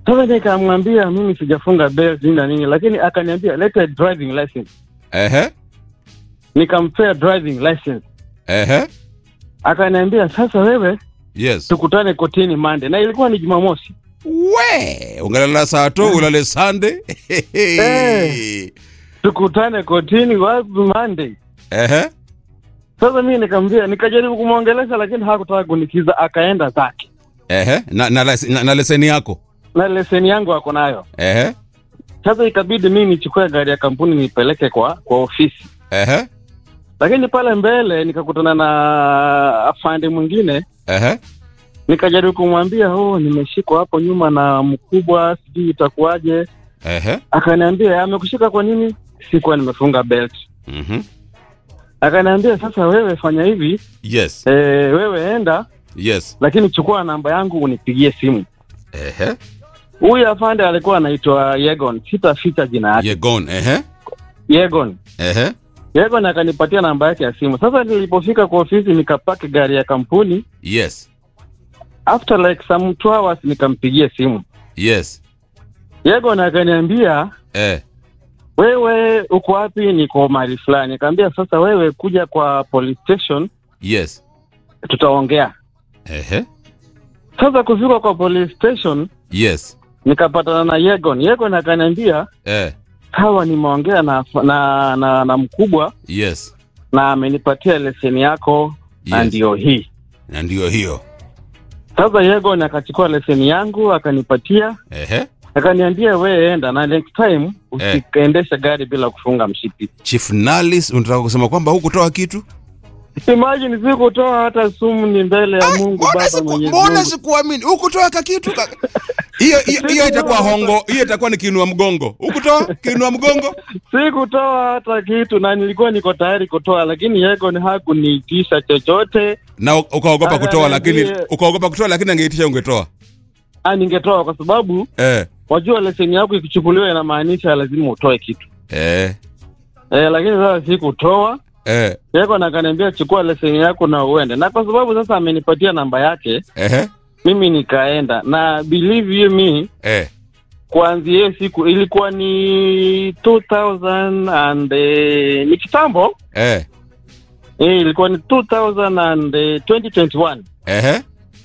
Sasa nikamwambia mimi sijafunga belt nini na nini, lakini akaniambia leta driving license. Ehe. Nikampea driving license, Ehe. akaniambia sasa wewe Yes. tukutane kotini Monday, na ilikuwa ni Jumamosi. We, ungalala saa to ulale Sunday. Eh. Tukutane kotini wapi Monday. Ehe. Sasa mimi nikamwambia, nikajaribu kumwongelesha, lakini hakutaka kunikiza, akaenda zake Ehe. Na, na, les- na, na leseni yako. na leseni yangu ako nayo. Ehe. Sasa ikabidi mimi nichukue gari ya kampuni nipeleke kwa kwa ofisi, Ehe. lakini pale mbele nikakutana na afande mwingine, Ehe. nikajaribu kumwambia oh, nimeshikwa hapo nyuma na mkubwa, sijui itakuwaje. Ehe. Akaniambia amekushika kwa nini? Sikuwa nimefunga belt. Mhm. Akaniambia sasa, wewe fanya hivi Yes. e, wewe enda, Yes. lakini chukua namba yangu unipigie simu. Ehe. Huyu afande alikuwa anaitwa Yegon, sitaficha jina yake. You're gone. Ehe. Yegon Ehe. Yegon akanipatia namba yake ya simu. Sasa nilipofika kwa ofisi nikapaki gari ya kampuni, Yes. after like some two hours nikampigia simu Yes. Yegon akaniambia Eh. wewe uko wapi? Niko mahali fulani. Nikamwambia sasa, wewe kuja kwa police station Yes. tutaongea. Ehe. Sasa kufika kwa police station Yes. nikapatana na Yegon. Yegon akaniambia Eh. sawa, nimeongea na, na, na, na mkubwa Yes. na amenipatia leseni yako na Yes. ndio hii Na ndio hiyo. Sasa Yegon akachukua leseni yangu akanipatia, Ehe. akaniambia wewe enda na next time usiendeshe gari bila kufunga mshipi. Chief Nalis, unataka kusema kwamba hukutoa kitu? Imagine sikutoa hata sumu ni mbele ya Mungu Mbona Baba siku- Mwenyezi mbona Mungu. sikuamini? Hukutoa ka kitu ka... Hiyo hiyo hiyo itakuwa hongo, hiyo itakuwa ni kiinua mgongo. Hukutoa kiinua mgongo? Sikutoa hata kitu na nilikuwa niko tayari kutoa, lakini Yegon hakuniitisha chochote. Na u- ukaogopa kutoa lakini Akaniambia- ukaogopa kutoa lakini angeitisha ungetoa. Ah, ningetoa kwa sababu Eh. wajua leseni yako ikichukuliwa inamaanisha lazima utoe kitu Eh. eh, lakini sasa sikutoa. Eh. Yegon akaniambia chukua leseni yako na uende, na kwa sababu sasa amenipatia namba yake Ehe. mimi nikaenda na believe you me Eh. kuanzia hiyo siku ilikuwa ni 2000 and eh, ni kitambo Eh. eh, ilikuwa ni 2000 and eh, 2021 Ehe.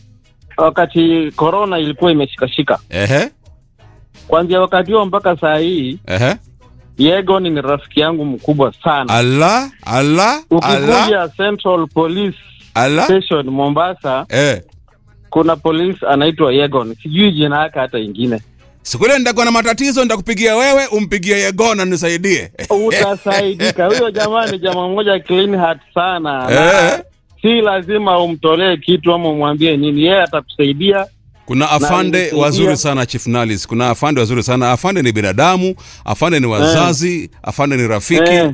wakati corona ilikuwa imeshikashika Ehe. kuanzia wakati huo mpaka saa hii Ehe. Yegon ni rafiki yangu mkubwa sana Allah, Allah, Allah, ukikuja Central Police Allah. Station Mombasa Eh. kuna polisi anaitwa Yegon sijui jina yake hata ingine Siku ile nitakuwa na matatizo nitakupigia wewe, umpigie Yegona nisaidie. utasaidika. Huyo jamaa ni jamaa mmoja clean heart sana Eh. na si lazima umtolee kitu ama umwambie nini, yeye atakusaidia. Kuna afande ilisaidia. wazuri sana Chief Nalis. Kuna afande wazuri sana. Afande ni binadamu, afande ni wazazi, afande ni rafiki. Eh.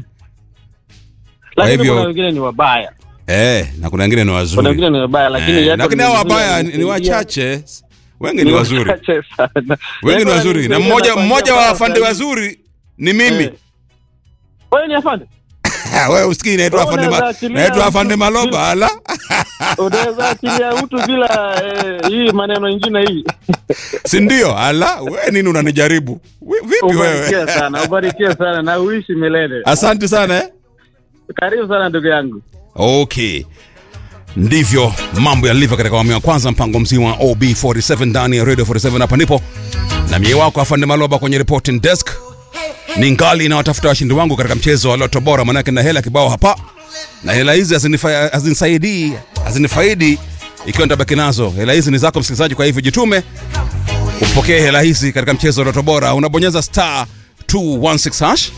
Lakini hivyo- kuna wengine ni wabaya, Eh, na kuna wengine ni kuna wazuri. wengine ni wabaya, lakini Eh, Yegon lakini ni hao mzuri, wabaya ni ni ananisaidia. wachache. Wengi ni wazuri. wachache sana. Wengi ni Yegon wazuri. Na ananisaidia mmoja kuanzia mmoja wa mpaka afande saa hii. wazuri ni mimi. Eh. Wewe ni afande, Wewe usikii naitwa Wewe afande ma, unaweza achilia naitwa mtu afande Maloba bila- ala. unaweza achilia mtu bila eh, hii maneno ingine hii. Si ndio? Ala, wewe nini unanijaribu? We- Vipi Ubarikiwe wewe? sana, ubarikiwe sana na uishi milele. Asante sana eh. Karibu sana ndugu yangu. Okay, ndivyo mambo yalivyo katika awamu ya kwanza, mpango mzima wa OB47 ndani ya Radio 47. Hapa ndipo na mie wako afande Maloba kwenye reporting desk. Ni ngali na watafuta washindi wangu katika mchezo wa Loto Bora, manake na hela kibao hapa, na hela hizi hazinifa- hazinisaidii hazinifaidi ikiwa nitabaki nazo. Hela hizi ni zako msikilizaji, kwa hivyo jitume upokee hela hizi katika mchezo wa Loto Bora. Unabonyeza star 216 hash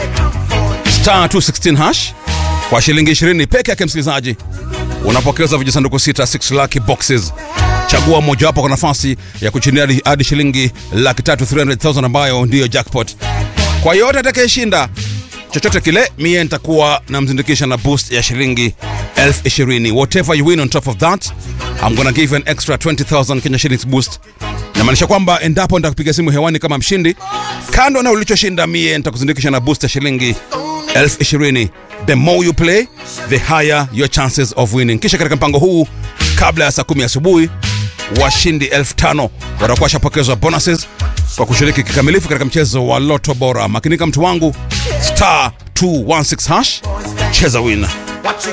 star 216 hash kwa shilingi 20 peke yake, msikilizaji, unapokeza vijisanduku sita 6 lucky boxes. Chagua mojawapo kwa nafasi ya kuchinia hadi- hadi shilingi laki tatu 300,000 ambayo ndiyo jackpot. Kwa yote atakayeshinda chochote kile, mie nitakuwa namzindikisha na boost ya shilingi elfu ishirini. Whatever you win on top of that, I'm gonna give you an extra 20,000 Kenya shillings boost. Namaanisha kwamba endapo nitakupiga simu hewani kama mshindi, kando na ulichoshinda, mie nitakuzindikisha na boost ya shilingi elfu ishirini. The more you play, the higher your chances of winning. Kisha katika mpango huu, kabla ya saa kumi asubuhi washindi elfu tano watakuwa washapokezwa bonuses kwa kushiriki kikamilifu katika mchezo wa loto bora makinika mtu wangu star 216 hash cheza win